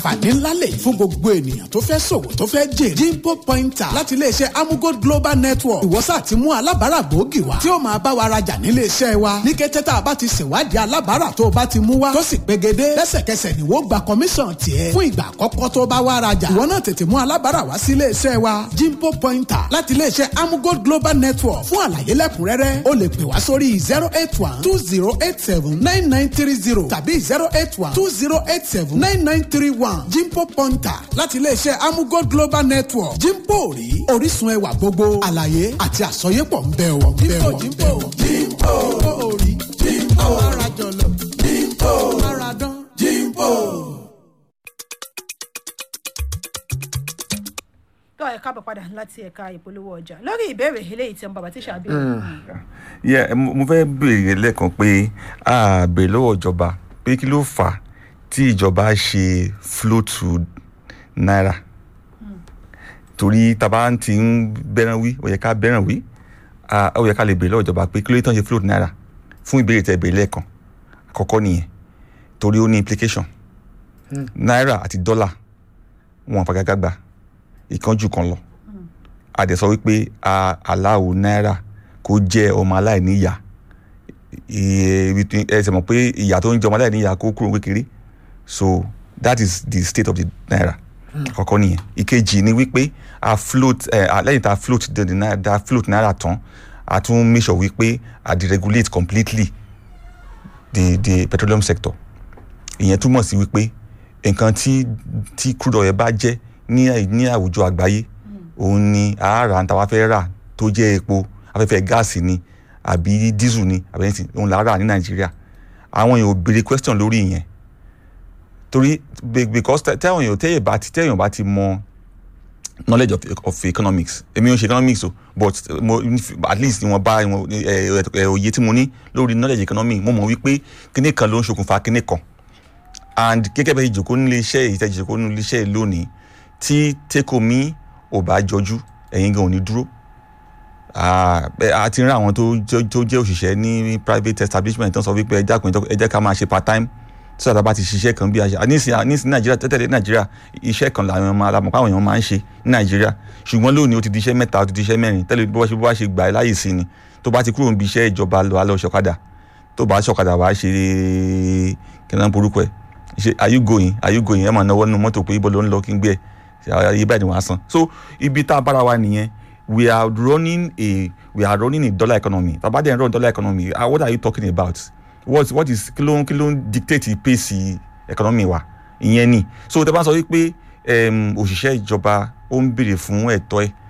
àǹfààní ńlá lè fún gbogbo ènìyàn tó fẹ́ ṣòwò tó fẹ́ jèrè. jimpo pointer láti iléeṣẹ́ amugold global network ìwọ́sà ti mú alábàárà gbòógì wá tí ó máa bá wa rajà nílé iṣẹ́ wa ní kété tá a bá ti ṣèwádìí alábàárà tó o bá ti mú wá tó sì pegedé lẹ́sẹ̀kẹsẹ̀ ni wọ́n gba kọmíṣàn tiẹ̀ fún ìgbà àkọ́kọ́ tó bá wá rajà ìwọ náà tètè mú alábàárà wá sí ilé iṣẹ́ wa jimpo pointer láti iléeṣẹ́ amugold global network fún àlàyé lẹ́kùnrẹ́rẹ́ o lè pè wá sórí zero eight one two zero eight seven nine nine three zero tàbí zero eight one two zero eight seven nine nine three one jimpo pointer láti iléeṣẹ́ amugold global network jimpo rí orísun ẹwà gbogbo àlàyé àti àsọyépọ̀ ń bẹ wọ̀ ń bẹ wọ̀ ń bẹ wọ̀ jimpo rí jimpo ara jọlọ jimpo ara dán jimpo. tó ẹ káàbọ̀ padà láti ẹ̀ka ìpolówó ọjà lórí ìbéèrè eléyìí tí bàbá tíṣà bí. yeah mo mo fẹ́ béèrè lẹ́ẹ̀kan pé a béèrè lọ́wọ́ ìjọba pé kí ló fà á tí ìjọba ṣe flow to naira torí taba ti ń bẹ́ràn wí ó yẹ ká bẹ́ràn wí ah, ó yẹ ká lè béèrè lọ́wọ́ ìjọba pé kí ló tán ṣe flow to naira fún ìbéèrè tẹ béèrè lẹ́ẹ̀kan àkọ́kọ́ nìyẹn torí ó ní implication naira àti dọ́là wọn àfagagbágba ìkan jù kan lọ a dẹ̀ sọ wípé a aláwo náírà kó jẹ́ ọmọ aláìníyà ẹ ṣe mọ̀ pé ìyà tó ń jẹ ọmọ aláìníyà kó kúrò kékeré so that is the state of the naira àkọ́kọ́ nìyẹn ìkejì ni wípé a float ẹ lẹ́yìn tá a float the the naira tá a float naira tán a tún make sure wípé a deregulate completely the the petroleum sector ìyẹn túmọ̀ sí wípé nǹkan tí tí crude oil bá jẹ́ ní ní àwùjọ àgbáyé òun ni àárà ń ta wá fẹ́ rà tó jẹ́ epo afẹ́fẹ́ gáàsì ni àbí dísù ni àbí ẹni tí òun là á rà ní nàìjíríà àwọn èèyàn ò béèrè question lórí ìyẹn torí be- because tẹ- tẹ́wọ̀n èèyàn tẹ́yẹ̀ bá ti tẹ́yàn bá ti mọ knowledge of, of economics èmi ò ṣe economics o but mo at least ìwọ̀n bá ìwọ̀n ẹ, ẹ, òye tí mo ní lórí knowledge economics mo mọ̀ wípé kíní kan ló ń ṣokùnfà kíní kan and gẹ́gẹ́ bẹ́ẹ̀ ìjòkó nílé iṣẹ́ yìí tẹ́ ìjòkó nílé iṣẹ́ yìí lónìí tí tẹ́kọ̀mí ò bá jọjú ẹ̀yin gan ò ní dúró Ah, bẹ́- a ti rí àwọn tó jẹ́- tó jẹ́ òṣìṣẹ́ ní private establishment tó ń sọ wípé ẹ dákun ẹ jẹ́ ká máa ṣe part time tí sọ̀tà bá ti ṣiṣẹ́ kan bí a ṣe nísìnyí nísìnyí nàìjíríà tẹ́tẹ̀lé nàìjíríà iṣẹ́ kan làwọn ọmọ alamọ̀ káwọn èèyàn máa ń ṣe ní nàìjíríà ṣùgbọ́n lónìí ó ti di iṣẹ́ mẹ́ta ó ti di iṣẹ́ mẹ́rin tẹ́lẹ̀ bí wọ́n ṣe bí wọ́n ṣe gbà ẹ́ láyè sí ni tó bá ti kúrò níbi iṣẹ́ ìjọba lọ alẹ́ ọ̀ṣọ́kadà tó bá ṣọ̀kadà wàá ṣe kí náà porúkọ ẹ̀ ṣe are you going are you going ẹ máa náwó nínú mọ́tò pé ibo ló ń lọ kí n gbé ẹ iye báyìí ni wàá san so ibi tá a bára wa nìyẹn we are running a we are running a dollar economy tàbá dẹ̀ ń run dollar economy ah, what are you talking about what what is kí ló ń kí ló ń dictate pace economy wa ìyẹn ni so tẹ́ bá sọ wípé em, òṣìṣẹ́ ìjọba ó ń béèrè fún ẹ̀tọ́ ẹ̀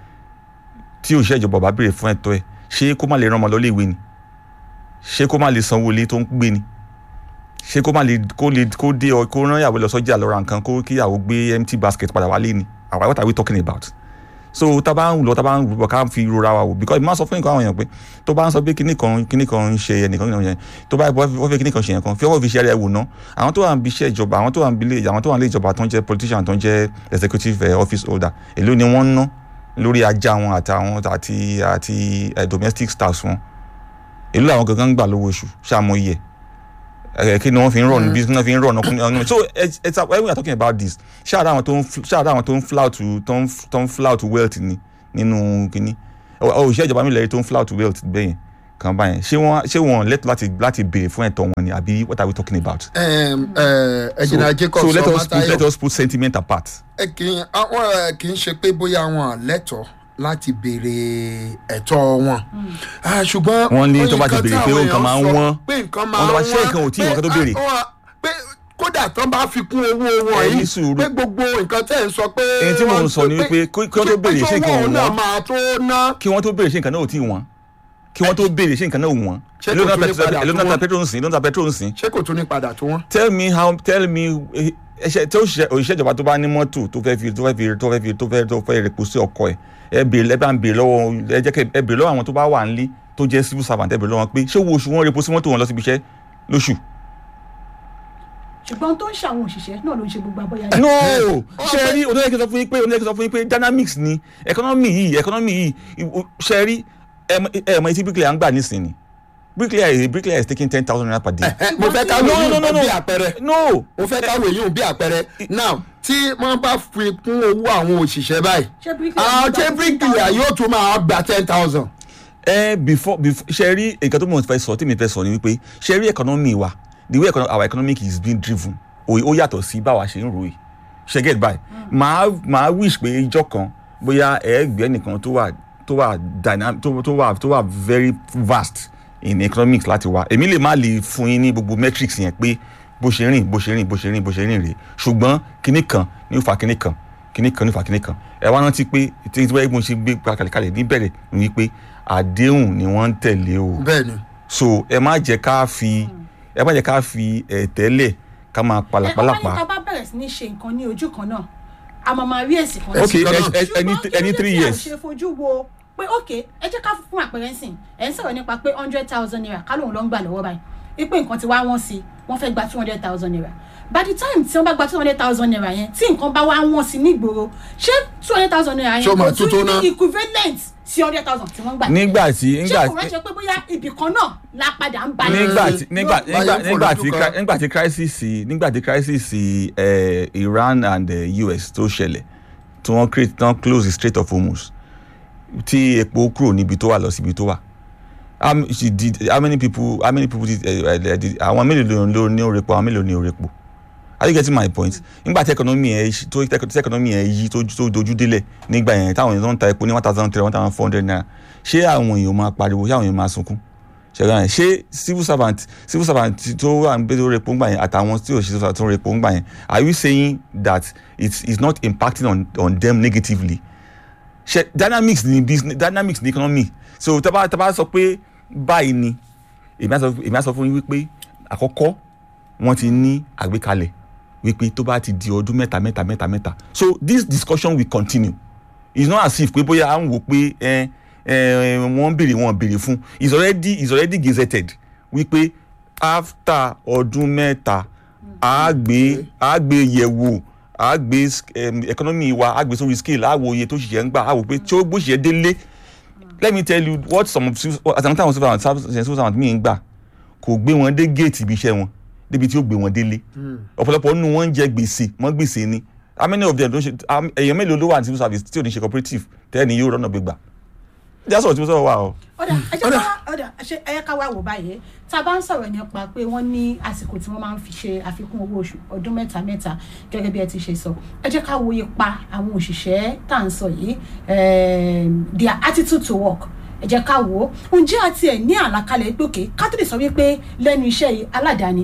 tí òṣìṣẹ́ ìjọba ò bá béèrè fún ẹ̀tọ́ ẹ̀ ṣé kó má lè rán ọmọ lọ ilé ìwé ni ṣé kó má lè sanwó ilé tó ń gbé ni ṣé kó má lè kó lè kó dé ọ kó rán ìyàwó lọ sọ́jà lọ ra nǹkan kó kí ìyàwó gbé empty basket padà wálé ni àwa what are we talking about so tá a bá ń lọ tá a bá ń rúbọ ká fi rora wa wò because ìmọ̀ sọ fún nǹkan àwọn èèyàn pé tó bá ń sọ pé kíní kan kíní kan ń ṣe ẹnìkan kíní kan ń ṣe tó bá wọ́n fẹ́ kíní kan ṣe yẹn kan fi ọwọ́ fi ṣe ara ẹ̀ wò ná àwọn tó wà ń bí iṣẹ́ ìjọba àwọn tó wà ń bí ilé àwọn tó wà ń lé ìjọba tó ń jẹ́ politician tó ń jẹ́ executive eh, office holder èló ni wọ́n ń ná lórí ajá wọn àtàwọn àti àti eh, domestic staffs wọn èló làwọn gangan ń gbà lówó oṣù ṣáàmù iye ẹ kí ni wọn fi ń run bí wọn fi ń run ọkùnrin so it's it's when we are talking about this ṣáàdá àwọn tó ń ṣáàdá àwọn tó ń flout tó ń tó ń flout wealth ni nínú kínní òṣìṣẹ́ ìjọba mi lẹ́yìn tó ń flout wealth bẹ́yẹn kan báyẹn ṣé wọ́n ṣé wọ́n lẹ́tọ̀ láti láti béèrè fún ẹ̀tọ́ wọn ni àbí what are we talking about. ẹ̀jìnà jacob so let us put let sọmọtayọ us put sentiment apart. ẹ kì í àwọn ẹ kì í ṣe pé bóyá wọn lẹ́tọ̀ọ́ láti béèrè ẹ̀tọ́ wọn Ah, ṣùgbọ́n Wọ́n ní tó bá ti nǹkan béèrè tí pé àwọn nǹkan máa ń èèyàn sọ wọ́n. pé nǹkan máa Wọ́n ń tó bá wọ́n ṣe nǹkan ò tí ì wọ́n kó tó pé, béèrè. ah, wọ́n- pé kódà tán bá fi kún owó wọn Ẹ ní yìí sùúrù. pé gbogbo nǹkan tẹ́ ẹ̀ ń sọ pé Èyí tí mò ń wọ́n sọ ni pé- wípé kí- kí wọ́n tó pé béèrè ṣé nǹkan owó ò náà wọ́n. máa tó ná kí wọ́n tó béèrè ṣé nǹkan náà ò tí ì wọ́n kí wọ́n tó béèrè ṣé nǹkan náà ò wọ́n Ṣé èló kò náà tún lè pẹtrol- padà èló tó náà ta wọ́n? petrol ń sìn èló náà ta petrol ń sìn ṣé kò tún ní padà tó wọ́n. tell me how tell me eh, ẹṣẹ tí òṣìṣẹ́ òṣìṣẹ́ ìjọba tó bá ní mọ́tò tó fẹ́ fi tó fẹ́ fi tó fẹ́ fi tó fẹ́ tó fẹ́ rẹpò sí ọkọ ẹ̀ ẹ bèrè ẹ bá ń bèrè lọ́wọ́ ẹ jẹ́ kẹ́ ẹ bèrè lọ́wọ́ àwọn tó bá wà nílé tó jẹ́ civil servant ẹ bèrè lọ́wọ́ wọn pé ṣé owó oṣù wọn rẹpò sí mọ́tò wọn lọ síbi iṣẹ́ lóṣù. ṣùgbọ́n tó ń ṣàwọn òṣìṣẹ́ náà ló ń ṣe gbogbo abọ́yá no ṣe rí oníyẹ kí n sọ fún yín pé oníyẹ kí n sọ fún yín pé dynamics ni economy yìí economy yìí ṣe rí ẹ mọ etí bíkìlì à ń gbà nísìnyí bricklayer bricklayer is taking ten thousand naira per day. Ẹ, mo fẹ́ ká No, wòye no, no, no. bí àpẹẹrẹ no mo fẹ́ ká wòye bí àpẹẹrẹ now tí wọ́n bá fi kún owó àwọn òṣìṣẹ́ báyìí Ṣé bricklayer àwọn gba ṣé bíríkìlà yóò tún máa gba ten thousand. ẹ before before ṣe rí nǹkan tó mọ̀ fẹ́ sọ tí mi fẹ́ sọ ni wípé ṣe rí economy wa the way econo our economic is being driven ó ó yàtọ̀ sí báwa ṣe ń ro yìí ṣe get by màá màá wish pé ijọ́ kan bóyá ẹ̀ẹ́gbẹ́ nìkan tó wà tó wà dynamic tó tó wà tó wà very vast in economics láti wá èmi lè má lè fún yín ní gbogbo metrics yẹn pé bó ṣe rìn bó ṣe rìn bó ṣe rìn bó ṣe rìn rèé ṣùgbọ́n kinní kan ní ó fa kinní kan kinní kan ní ó fa kinní kan ẹ wá rántí pé tí tí wọ́n ṣe gbé kalẹ̀kalẹ̀ níbẹ̀rẹ̀ ni wípé àdéhùn ni wọ́n ń tẹ̀lé o bẹ́ẹ̀ni so ẹ má jẹ́ ká fi ẹ má jẹ́ ká fi ẹ̀tẹ́lẹ̀ ká máa ẹ ọba ní palàpalàpà ká bá bẹ̀rẹ̀ sí ní ṣe nǹkan ní ojú kan náà a máa máa rí èsì kan ok Èsì kan náà. ẹ- ẹ- ẹni ṣùgbọ́n ẹni kí three ló dé tí a years ṣe fojú wo pé ok ẹ jẹ́ ká fún àpẹẹrẹ ńsìn ẹ̀ ń sọ̀rọ̀ nípa pé hundred thousand naira ká lóun ló ń gbà lọ́wọ́ báyìí wípé nǹkan ti wá wọ́n sí i wọ́n fẹ́ gba two hundred thousand naira by the time tí wọ́n bá gba two hundred thousand naira yẹn tí nǹkan bá wá wọ́n sí nígboro ṣé two hundred thousand naira yẹn Ṣé ó máa kò tún tó tó ná? ní equivalent sí hundred thousand tí wọ́n gbà nígbà tí ṣé nígbà kò rẹ́ ṣe pé bóyá ibì kan náà la padà ń balẹ̀ nígbà sí? tí nígbà Yóò- nígbà Báyọ̀ nígbà fò tí lójú cri- kan. nígbà tí crisis nígbà tí crisis eh, Iran and eh, US tó ṣẹlẹ̀ tí wọ́n create tí wọ́n close the Strait of Hormuz tí epo kúrò níbi tó wà lọ síbi tó wà how m- she did how many people how many people did eh, eh, did àwọn mélòó ló ní orepo àwọn mélòó ní orepo are you getting my point nígbà tí economy ẹ ṣi- tó tí economy ẹ yí tó tó dojú délẹ̀ nígbà yẹn táwọn èèyàn tó ń ta epo ní one thousand three one thousand four hundred naira ṣé àwọn èèyàn máa pariwo ṣé àwọn èèyàn máa sunkún ṣẹ̀gbọ́n yẹn ṣé civil servant civil servant tó wà ń gbé tó repo ńgbà yẹn àtàwọn tí ò ṣe civil servant tó repo ńgbà yẹn are you saying that it's it's not impacting on on them negatively ṣe dynamics ni business dynamics ni economy so taba taba sọ pé báyìí ni èmi á sọ èmi á sọ fún yín wípé àkọ́kọ́ wọ́n ti ní àgbékalẹ̀ wípé tó bá ti di ọdún mẹ́ta mẹ́ta mẹ́ta mẹ́ta so this discussion will continue it's not as if pé bóyá à ń wò pé ẹ ẹ wọ́n ń béèrè wọ́n béèrè fún it's already it's already gazetted wípé after ọdún mẹ́ta a gbé a gbé yẹ̀wò a gbé um, economy wa a gbé sórí scale a wo iye tó ṣiṣẹ́ ń gbà a wò pé tí ó bó ṣiṣẹ́ délé let me tell you what some of civil àtàwọn táwọn civil servant civil servant mi ń gbà kò gbé wọn dé géètì ibi iṣẹ́ wọn débi tí ó gbé wọn délé ọ̀pọ̀lọpọ̀ nínú wọn ń jẹ gbèsè wọ́n gbèsè ni how many of them don ṣe how- èèyàn mélòó ló wà ní civil service tí ò ní ṣe cooperative tẹ́ni yóò rọ́nà gbégbà jásọ̀ tí mo sọ̀rọ̀ wà o. ọ̀dà ẹ jẹ́ ká wá ọ̀dà ṣe ẹ yẹ ká wá wò báyìí tá a bá ń sọ̀rọ̀ nípa pé wọ́n ní àsìkò tí wọ́n máa ń fi ṣe àfikún owó oṣù ọdún mẹ́ta mẹ́ta gẹ́gẹ́ bí ẹ ti ṣe sọ ẹ jẹ́ ká wo ipa àwọn òṣìṣẹ́ tá à ń sọ yìí ehm, their attitude to work ẹ jẹ́ ká wò ó ǹjẹ́ àti ẹ̀ ní àlàkalẹ̀ pé òkè ká tó lè sọ wípé lẹ́nu iṣẹ́ yìí aládàáni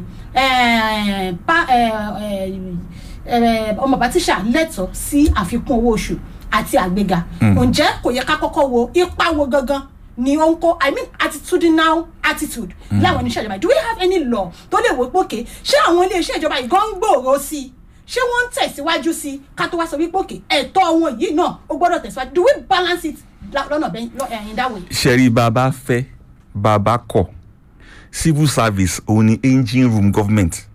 eh, pa- eh, eh, eh, ọmọ bàtíṣà lẹ́tọ̀ọ́ sí àfikún owó oṣù àti àgbéga ǹjẹ́ kò yẹ ká kọ́kọ́ wo ipa wo gangan ni ó ń kó i mean attitudinal attitude láwọn oníṣẹ́ ìjọba do we have any law tó lè wò pé òkè ṣé àwọn ilé iṣẹ́ ìjọba yìí gan ń gbòòrò sí i ṣé wọ́n ń tẹ̀síwájú sí i ká tó wá sọ wípé òkè ẹ̀tọ́ wọn yìí náà ó gbọ́dọ̀ tẹ̀síwájú do we balance it la- lọ́nà bẹ́ẹ̀ lọ- eh, in that way. ṣẹ̀rí bàbá fẹ́ bàbá kọ̀ civil service òun ni engine room government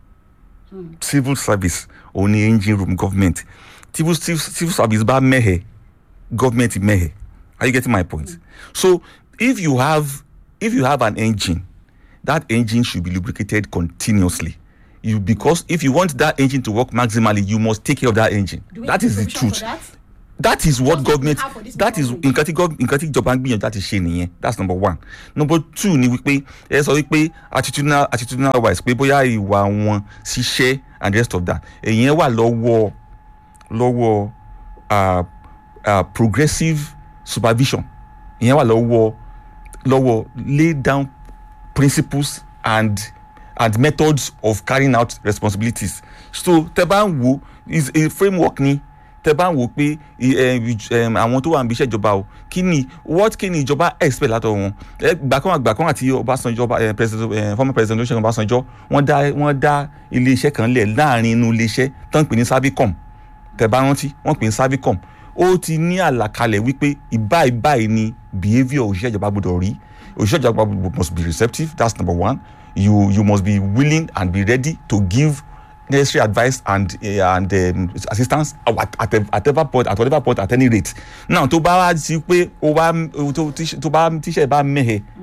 civil service òun ni engine room government civil, civil, civil service bá mẹ́hẹ̀ government mẹ́hẹ̀ are you getting my point so if you have if you have an engine that engine should be lubricated continuously you because if you want that engine to work maximally you must take care of that engine Do we that have is the provision truth for that? that is what Just like we government have for this that is government. nǹkan tí gov nǹkan tí ìjọba ń gbìyànjú láti ṣe nìyẹn that's number one number two ni wípé ẹ sọ wípé attitudinal attitudinal wise pé bóyá ìwà wọn ṣiṣẹ́ and the rest of that èyàn wà lọ́wọ́ lọ́wọ́ uh, uh, progressive supervision ìyẹn wà lọ́wọ́ lọ́wọ́ lay down principles and and methods of carrying out responsibilities so tẹ bá ń wo is a framework ni tẹ bá ń wo pé i- eh, ìj- em, àwọn tó wà níbi iṣẹ́ ìjọba o kí ni what kí ni ìjọba expect látọ̀ wọn ẹ gbàkan àgbàkan àti Ọbásanjọ́ ọba- eh, president eh, former president Olúṣẹ́gun Ọbásanjọ́ wọ́n dá wọ́n dá ilé iṣẹ́ kan lẹ̀ láàrin inú ilé iṣẹ́ tán pè ní Servicom tẹ bá rántí wọ́n pè ní Servicom ó ti ní àlàkalẹ̀ wípé ìbáyìí báyìí ni behaviour òṣìṣẹ́ ìjọba gbọdọ̀ rí òṣìṣẹ́ ìjọba gbọdọ̀- must be receptive that's number one you you must be willing and be ready to give necessary advice and uh, and um, assistance at at at whatever point at whatever point at any rate now tó bá wá sí pé ó bá tó tíṣẹ́ tó bá tíṣẹ́ bá mẹ́hẹ̀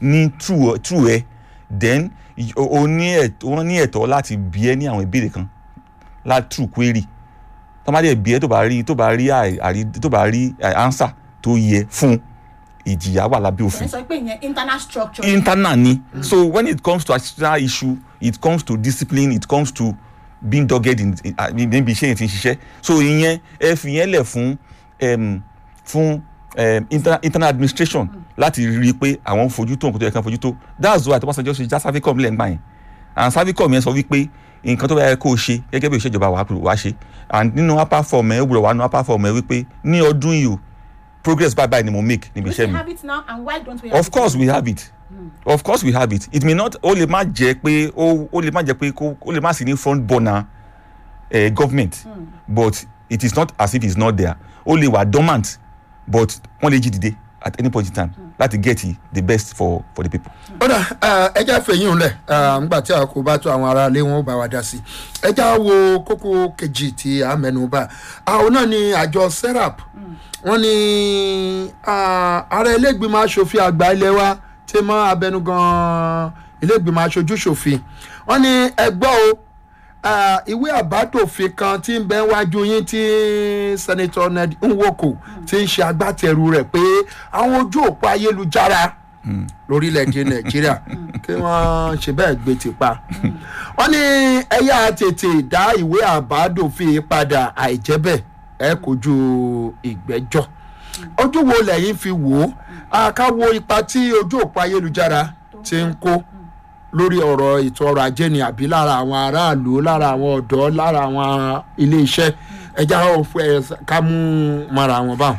ní true true ẹ then y- o o ní ẹ̀tọ́ wọ́n ní ẹ̀tọ́ láti bí ẹ ní àwọn ìbéèrè kan láti true query tó bá dẹ̀ bí ẹ tó bá rí tó bá rí àì- àrí tó bá rí eh, answer tó yẹ fún ìjìyà wà lábẹ́ ẹ̀ òfin ń sọ pé ìyẹn internal structure internal ni so when it comes to external issue it comes to discipline it comes to being dogged in in- ah, níbi iṣẹ́ yẹn ti ń ṣiṣẹ́ so ìyẹn ẹ fi yẹn lẹ̀ fún em, fún em, inter, internal administration láti rí i pé àwọn fojú tó nǹkan tó yẹ kán fojú tó that's why Ọbásanjọ́ ṣe já Savicom lẹ́ǹgbà yẹn and Savicom yẹn sọ wípé nǹkan tó bá yẹ kó o ṣe gẹ́gẹ́ bí ìṣèjọba wàá wàá ṣe and nínú upper form ẹ ó gbọ́dọ̀ wà nínú upper form ẹ wípé ní ọdún yìí o progress bye bye ni mo make níbi we iṣẹ́ still mi have it now and why don't we have of course we have it of course we have it it may not ó lè má jẹ́ pé ó ó lè má jẹ́ pé kó ó lè má sí ní front burner eh, government but it is not as if it's not there ó lè wà dormant but wọ́n lè jí dìde at any point in time láti get the best for for the people. ó dà ẹ jẹ́ fèyí ńlẹ̀ nígbà tí a kò bá tó àwọn ará ilé wọn ó bá wa dá sí i ẹ já wo kókó kejì tí a mẹ́nu bà àwọn náà ni àjọ serap wọ́n ní ah, ààrẹ ilégbìmọ̀ asòfin àgbà ilé wa tí mọ́ abẹnugan ilégbìmọ̀ aṣojú ṣòfin wọ́n ní ẹgbọ́ o ah, ìwé àbádòfin kan tí ń bẹ wájú yín tí senator ned nwoko ti ń ṣe agbátẹrù rẹ̀ pé àwọn ojú òpó ayélujára lórílẹ̀‐èdè nàìjíríà kí wọ́n ṣe bẹ́ẹ̀ gbé ti pa. wọ́n ní ẹ̀yà tètè dá ìwé àbádòfin padà àìjẹ́ bẹ́ẹ̀ ẹ kojú ìgbẹ́jọ́. ojú wo lẹ́yìn fi wò ó ká wo ipa tí ojú òpó ayélujára ti ń kó lórí ọ̀rọ̀ ètò ọrọ̀ ajé ni àbí lára àwọn aráàlú lára àwọn ọ̀dọ́ lára àwọn iléeṣẹ́ ẹja ká mú mara wọn báwọn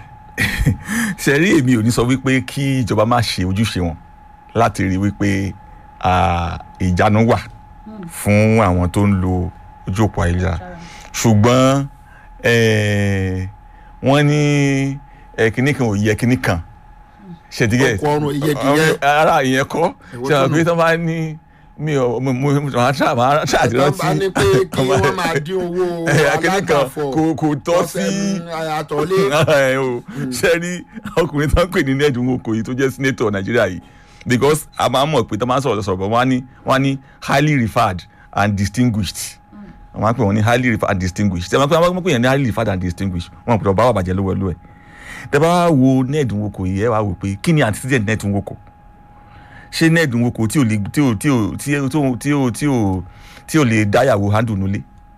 ṣe rí èmi ò ní sọ wípé kí ìjọba má ṣe ojúṣe wọn láti rí wípé ah, ìjánu wà fún àwọn tó ń lo ojú òpó ayélujára ṣùgbọ́n eh, wọ́n ní eh, kinní kan ò yẹ kinní kan ṣètìgẹ́ Ọkọ̀ ọrùn iyegiyẹ. ara ìyẹn kọ́ Èwo ṣe àwọn tó pé tó bá ní mi ò mo mo màá ṣáà màá ṣáà ti Tọ́ rántí bá ní pé kí wọ́n máa dín owó kinní kan alágbàfọ̀ kò kò tọ́ sí àtọ̀lé ẹ o ṣe rí ọkùnrin tó ń pè ní nẹ́ẹ̀dùn oko yìí tó jẹ́ senator nàìjíríà yìí because a máa ń mọ̀ pé tó máa ń sọ̀rọ̀ sọ̀rọ̀ bọ̀ wọ́n á ní wọ́n á ní highly referred and distinguished wọ́n máa ń pè wọ́n ní highly referred and distinguished ṣe máa ń pè wọ́n pè yẹn ní highly referred and distinguished wọ́n pè ọba wà bàjẹ́ lówó ẹlú ẹ̀ tẹ bá wá wo nẹ́ẹ̀dùn oko yìí ẹ wá wò pé kí ni antecedent nẹ́ẹ̀dùn oko ṣé nẹ́ẹ̀dùn oko tí ò lè tí ò tí ò tí ò tí ò tí ò tí ò tí ò lè dáyàwó handle nulẹ̀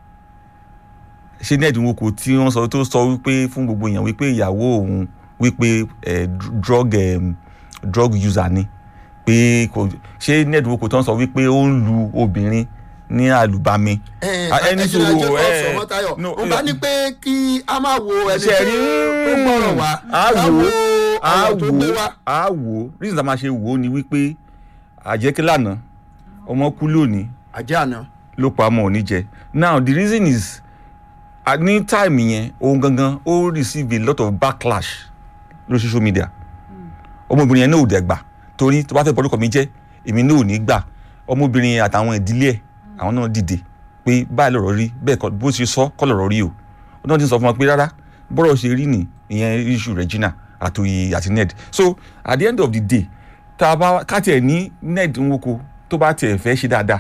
ṣe ní ẹ̀dínwó kò tí wọ́n sọ tó sọ wípé fún gbogbo èèyàn wípé ìyàwó òun wípé eh, dr- drug um, drug user ni pé kò ṣé ní ẹ̀dínwó kò tó ń sọ wípé ó ń lu obìnrin ní àlùbami. Ah, ẹni ẹni sùúrù, sùúrù eh, ẹ sọmọtayọ no, n bá ní pé kí a máa wo ẹni ṣe tó rí tó gbọ́rọ̀ wá á ká wò wo ó á ọ̀rọ̀ tó wò gbé ó wá. á wò ó reason tá a máa ṣe wò ó ni wípé àjẹkí lánàá ọmọ kú lónìí àjẹ́ àná ló pa ọmọ òní jẹ now the reason is at ní time yẹn òun gangan ó receive a lot of backlash lórí social media ọmọbìnrin yẹn náà ò dẹ̀ gbà torí tó bá fẹ́ bọ́dúkọ̀ mi jẹ́ èmi náà ò ní gbà ọmọbìnrin yẹn àtàwọn ìdílé ẹ̀ àwọn náà dìde pé báyìí lọ̀rọ̀ rí bẹ́ẹ̀ kọ́ bó ṣe sọ kọ́ lọ̀rọ̀ rí o ó náà ti sọ fún wọn pé rárá bọ́rọ̀ ṣe rí ni ìyẹn issue Regina àtòyè àti ned so at the end of the day tá a bá ká tiẹ̀ ní ned nwoko tó bá tiẹ̀ fẹ́ ṣe dáadáa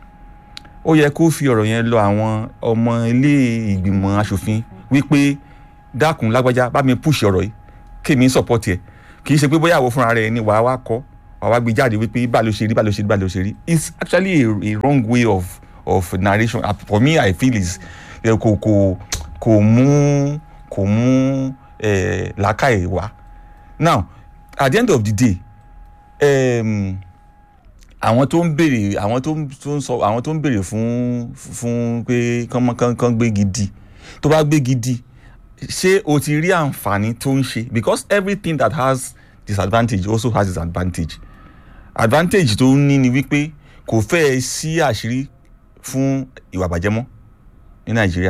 ó yẹ kó fi ọ̀rọ̀ yẹn lọ àwọn ọmọ ilé ìgbìmọ̀ asòfin wípé dákun lágbájá bá mi push ọ̀rọ̀ yìí kémi support ẹ̀ kì í ṣe pé bóyá àwọ̀ fúnra rẹ̀ ni wàá wá kọ́ wàá wá gbé jáde wípé bá ló ṣe rí bá ló ṣe rí bá ló ṣe rí it's actually a, a wrong way of of narration uh, for me i feel is eh, kò kò kò mú kò mú eh, làákàyè wá now at the end of the day um, àwọn tó ń béèrè àwọn tó ń tó ń sọ àwọn tó ń béèrè fún fún pé kán mọ kán kán gbé gidi tó bá gbé gidi ṣé o ti rí àǹfààní tó ń ṣe because everything that has disadvantage also has disadvantage advantage tó ń ní ni wípé kò fẹ́ẹ́ sí àṣírí fún ìwà bàjẹ́ mọ́ ní nàìjíríà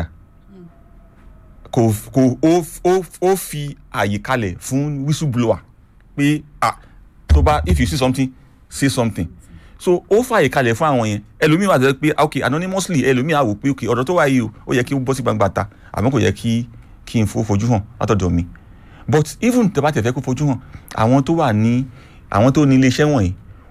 kò kò ó ó ó fi àyè kalẹ̀ fún whistleblower pé ah tó bá if you see something say something so ó fààyè kalẹ̀ fún àwọn yẹn ẹlòmíì wà tó yẹ pé ok anonymously ẹlòmíì á wò pé ok ọ̀dọ̀ tó wà yìí o ó yẹ kí ó bọ́ sí gbangba ta àmọ́ kò yẹ kí kí n fo fojú hàn látọ̀dọ̀ mi but even tó bá tẹ̀ fẹ́ kó fojú hàn àwọn tó wà ní àwọn tó ní iléeṣẹ́ wọ̀nyí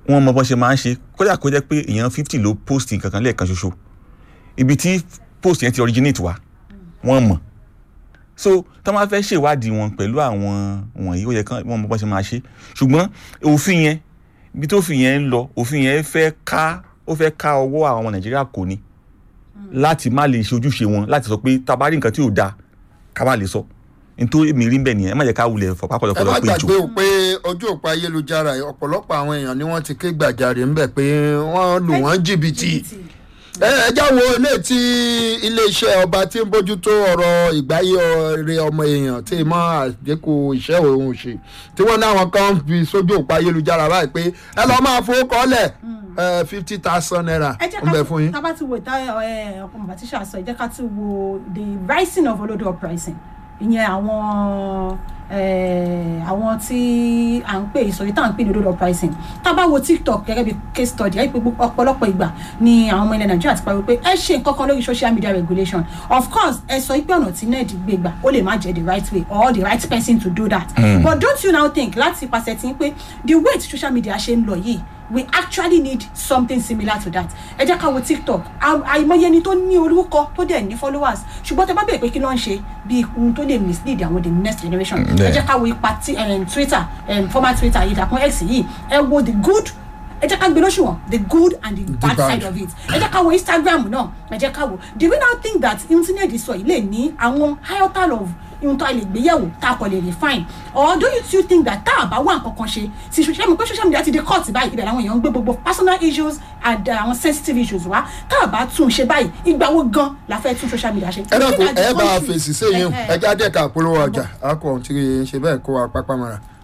wọ́n mọ bọ́n ṣe máa ń ṣe kódà kó jẹ́ pé èèyàn fifty ló post nǹkan kan lẹ́ẹ̀kan ṣoṣo ibi tí post yẹn ti originate wá wọ́n mọ̀ so tó máa fẹ́ ṣèwádìí wọn pẹ̀lú àwọn wọ̀nyí ó yẹ kán wọ́n mọ bọ́n ṣe máa ṣe ṣùgbọ́n òfin yẹn ibi tó òfin yẹn ń lọ òfin yẹn fẹ́ ká ó fẹ́ ká ọwọ́ àwọn ọmọ nàìjíríà kò ní láti má lè ṣe ojúṣe wọn láti sọ pé tabari nǹkan tí ò dáa ká má lè sọ nítorí mi rí bẹ́ẹ̀ nìyẹn ẹ má jẹ́ ká wulẹ̀ fọ̀pá ẹ má pọ̀lọpọ̀lọ pé jù gbàgbé o pé ojú òpó ayélujára yìí, ọ̀pọ̀lọpọ̀ àwọn èèyàn ni wọ́n ti ké gbàjarè ńbẹ̀ pé wọ́n lù wọ́n jìbìtì ẹ ẹ já wo ilé tí iléeṣẹ́ ọba tí ń bójútó ọ̀rọ̀ ìgbáyé ọ̀rẹ́ ọmọ èèyàn tí mọ́ àdínkù iṣẹ́ òun ṣe tí wọ́n ní àwọn kan fi sójú òpó ayélujára báyìí pé ẹ lọ́ọ́ máa fowó kọ́lẹ̀ fifty thousand naira ẹ jẹ́ ń bẹ ká fún yín. tá a bá ti wo ìta ẹ ọkọ bàbá tíṣà sọ ẹ jẹ́ ká ti wo the rising of olodo uprising ìyẹn àwọn eh, àwọn tí à ń pè ìsọ̀rí tá à ń pè ní olodo uprising tá a bá wo tiktok gẹ́gẹ́ bí case study ẹ pé gbogbo- ọ̀pọ̀lọpọ̀ ìgbà ni àwọn ọmọ ilẹ̀ nàìjíríà ti pariwo pé ẹ ṣe nǹkan kan lórí social media regulation of course ẹ sọ pé ọ̀nà tí ned gbé gbà ó lè má jẹ́ the right way or the right person to do that but don't you now think láti pàṣẹ tí ń pé the way tí social media ṣe ń lọ yìí we actually need something similar to that ẹ jẹ́ ká wo tiktok À- àìmọye ẹni tó ní orúkọ tó dẹ̀ ní followers ṣùgbọ́n tẹ bá bẹ̀rẹ̀ pé kí ló ń ṣe bí ohun tó lè mislead àwọn the next generation ẹ bẹ́ẹ̀. jẹ́ ká wo ipa tí um, twitter um, former twitter ìdàkùn x yìí ẹ wo the good ẹ jẹ́ ká gbé lóṣùwọ̀n the good and the bad bad. side of it ẹ jẹ́ ká wo instagram náà ẹ jẹ́ ká wo do we now think that internet sọ yìí lè ní àwọn iota of ohun tó a lè gbé yẹ̀wò tá a kò lè refine or do you still think that tá a bá wà nǹkan kan ṣe ti ṣe mi pé social media ti di court báyìí ibẹ̀ làwọn èèyàn ń gbé gbogbo personal issues and uh, àwọn sensitive issues wá tá a bá tún un ṣe báyìí ìgbà wo gan la fẹ́ tún social media ṣe. ẹ dàkún Looking at the ẹ bá a country, fèsì séyìn eh, eh, ẹ já dẹ́ka polówó ọjà a kò tí ń ṣe bẹ́ẹ̀ kó wa pápá mọ́ra